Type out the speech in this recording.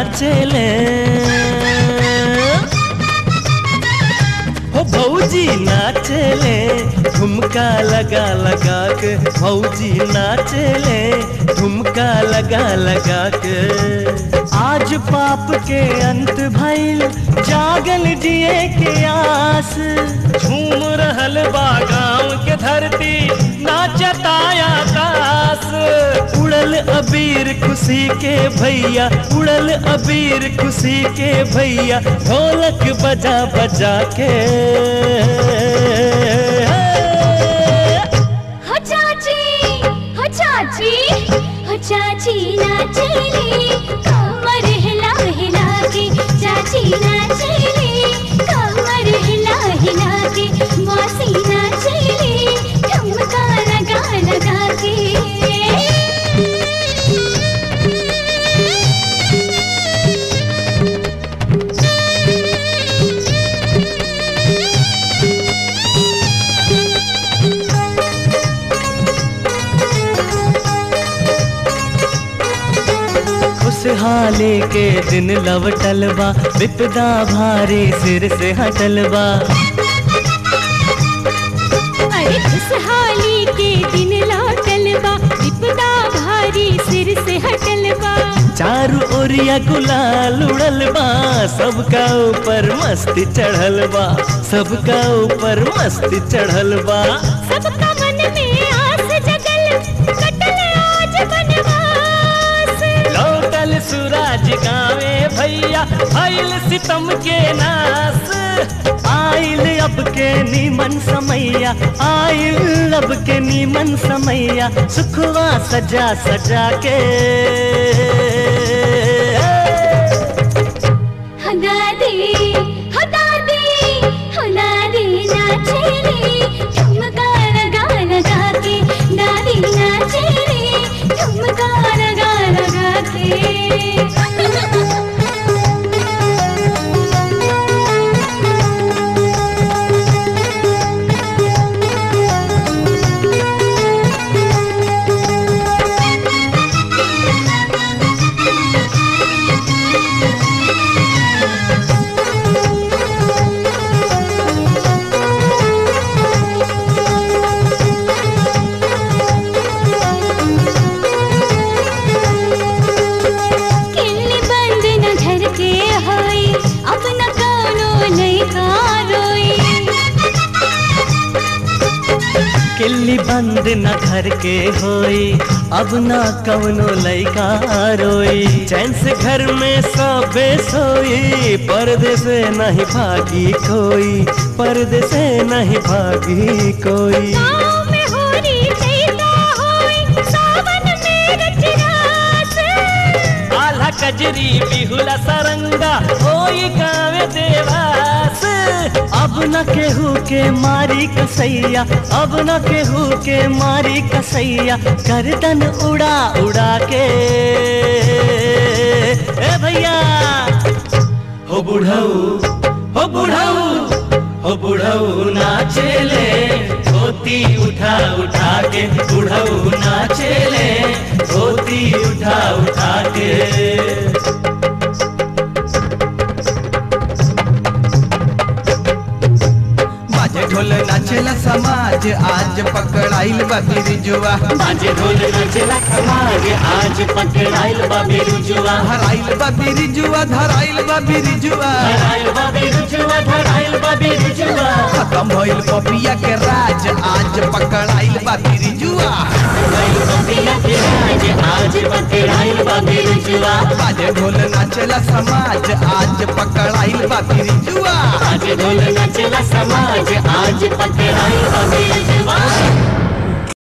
नाचेले हो भौजी नाचेले ठुमका लगा लगा के भौजी नाचेले ठुमका लगा लगा के आज पाप के अंत भइल जागल जिए के आस झूम रहल बा गाँव के धरती नाचताया दास उड़ल अबीर खुशी के भैया उड़ल अबीर खुशी के भैया ढोलक बजा बजा के हो चाची हो चाची हो चाची नाचेली कमर हिला हिला के चाची नाचेली कमर हिला हिला के मौसी नाचेली ठुमका लगा लगा के खुशहाली के दिन लवटल बा विपदा भारी सिर से हटल बा अरे खुशहाली के दिन लौटल बा विपदा भारी सिर से हटल बा चारू ओरिया गुलाल उड़ल बा सबका ऊपर मस्ती चढ़ल बा सबका ऊपर मस्ती चढ़ल बा सबका मन में आस जगल कटल आज बनवास लौटल सूरज गावे भैया भइल सितम के नास आइल अब के नीमन समैया आइल अब के नीमन समैया सुखवा सजा सजा के हो दादी हो दादी हो दादी नाचेली ठुमका लगा लगा के दादी नाचेली ठुमका लगा लगा किल्ली बंद न घर के होई अब न कोनो लइका रोई किल्ली बंद न घर के होई अब ना कवनो लइका रोई चैन से घर में सबे सोई पर्दे से नहीं भागी कोई पर्दे से नहीं भागी कोई गाँव में होरी लइका होई सावन में रचरास आल्हा कजरी बिहुला सरंगा होई गावे देवास अब न केहू के मारी कसैया अब न केहू के मारी कसैया गर्दन उड़ा उड़ा के ए भैया हो बुढ़ऊ हो बुढ़ऊ हो बुढ़ऊ नाचेले धोती उठा उठा के बुढ़ऊ नाचेले धोती उठा उठा के बाजे ढोल नाचेला समाज आज पकड़ाइल बा बिरजुआ बाजे ढोल नाचेला समाज आज पकड़ाइल बा बिरुजुआ धराइल बा बिरजुआ धराइल बा बिरजुआ धराइल बा बिरुजुआ धराइल बा बिरुजुआ खत्म भइल पपिया के राज आज पकड़ाइल बा बिरजुआ धराइल बा बिया के राज आज पकड़ाइल बा बिरुजुआ बाजे ढोल नाचेला समाज आज पकड़ाइल बा बिरजुआ बाजे ढोल नाचेला समाज आज पकड़ाइल बा बिरुजुआ